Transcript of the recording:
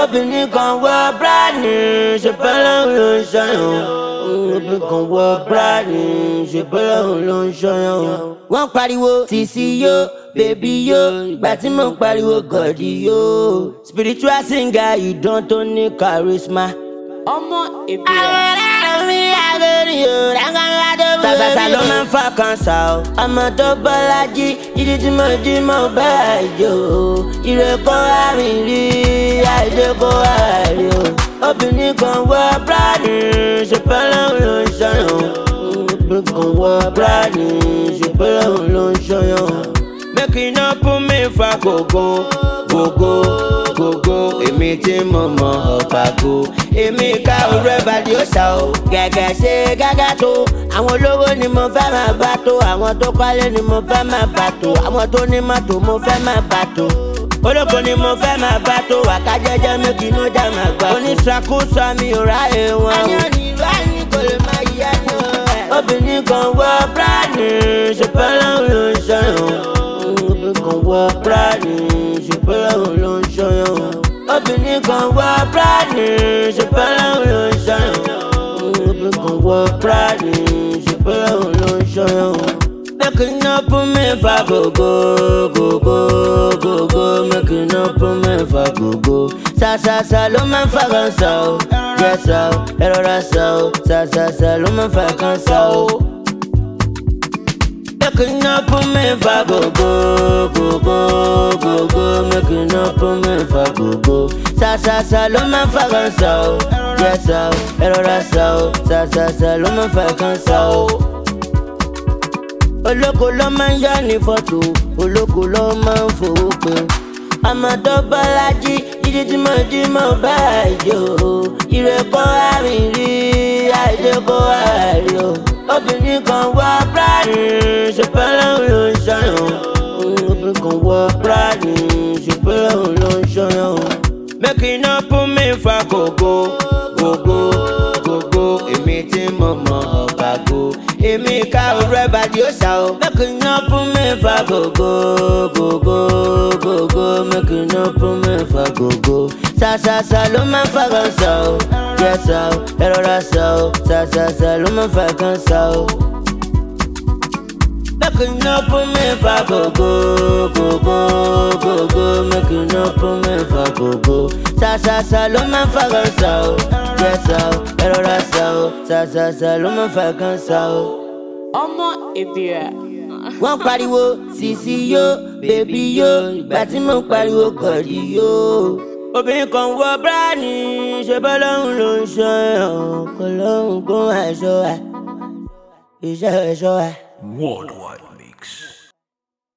obìnrin kan wọ bíráàdì ṣùgbọ́n ló ń ṣọyàn obìnrin kan wọ bíráàdì ṣùgbọ́n ló ń ṣọyàn. wọ́n pariwo sisi yo bèbí yo ìgbà tí mo ń pariwo gọ̀dí yo spiritual singer ìdán tó ní charisma. ọmọ ìbílẹ̀. Sàṣàṣà ló máa ń fa kan sá o. Ọmọ tó bọ́lájí, jíjí tí mo jí mo bá àjò. Ire kó àrìn rí, àìdè kó àrí o. Obìnrin kan wọ bíráàdì, ṣùgbọ́n lòun ló ń ṣọyàn. Obìnrin kan wọ bíráàdì, ṣùgbọ́n lòun ló ń ṣọyàn. Make you no put me for gogo, gogo, gogo. Èmi tí mo mọ ọ̀pàgò. Èmi ká òru ẹ̀bàdì ó ṣá o. Gẹ̀gẹ̀ ṣe gágá tó. Àwọn olówó ni mo fẹ́ máa bá tó. Àwọn tó kọ́lé ni mo fẹ́ máa bá tó. Àwọn tó ní mọ́tò mo fẹ́ máa bá tó. Olóko ni mo fẹ́ máa bá tó. Wàká jẹ́jẹ́ mi kì í ló dá máa gbà. Oníṣàkóso mi ò ráyè wọn o. Ayọ̀ ni ìlú àyìn kò lè máa yí ẹnu ẹ̀. Obìnrin kan wọ bíráàdì, ṣùgbọ́n lòun ló ń ṣọyàn obìnrin kan wọ bíráàdì ṣùgbọ́n lòun ló ń ṣọyàn. obìnrin kan wọ bíráàdì ṣùgbọ́n lòun ló ń ṣọyàn. obìnrin kan wọ bíráàdì ṣùgbọ́n lòun ló ń ṣọyàn. make you no put me for gogo gogo gogo make you no put me for gogo. sàṣàṣà ló máa ń fa kan sá o jẹ́ sá o ẹ rọra sá o sàṣàṣà ló máa ń fa kan sá o. Make you no put me for go go go go go go. Make you no put me for go go. Sa sa sa ló máa ń fa kan sa o. Jẹ́ sa o, ẹ rọra sa o. Sa sa sa ló máa ń fa kan sa o. Olóko ló máa ń yá ní fọ́tò. Olóko ló máa ń fowó pé. Ọmọ tó bọ́lájí, jíjí tí mo jí mo bá àjò. Ìrẹ́kọ́ àrìn rí, àìdè kó àrí o obìnrin kan wọ bíráàdì ṣùgbọ́n lòun ló ń ṣọyàn. obìnrin kan wọ bíráàdì ṣùgbọ́n lòun ló ń ṣọyàn. make you no put me for gogo gogo gogo èmi tí mo mọ ọ̀bàgò èmi ká òru ẹ̀bàdì ó ṣá o. make you no put me for gogo gogo gogo make you no put me for gogo. sàṣàṣà ló máa ń fa kan sá o jẹ́ sá o ẹ rọra sá o sàṣàṣà ló máa ń fa kan sá o. Make you no put me for gogo gogo gogo make you no put me for gogo. Sàṣàṣà ló máa ń fa kan sá o jẹ́ sá o ẹ rọra sá o sàṣàṣà ló máa ń fa kan sá o ọmọ ìbílẹ̀. wọ́n pariwo sisi yo bèbí yo ìgbà tí mo ń pariwo gọ̀dí yo. obìnrin kan wọ bíráàdì ṣe bọ́ lọ́hùn ló ń ṣọ́ ẹ̀ kò lọ́hùn kó àìṣọ́ ẹ̀ iṣẹ́ ẹ̀ṣọ́ ẹ̀. Worldwide Mix.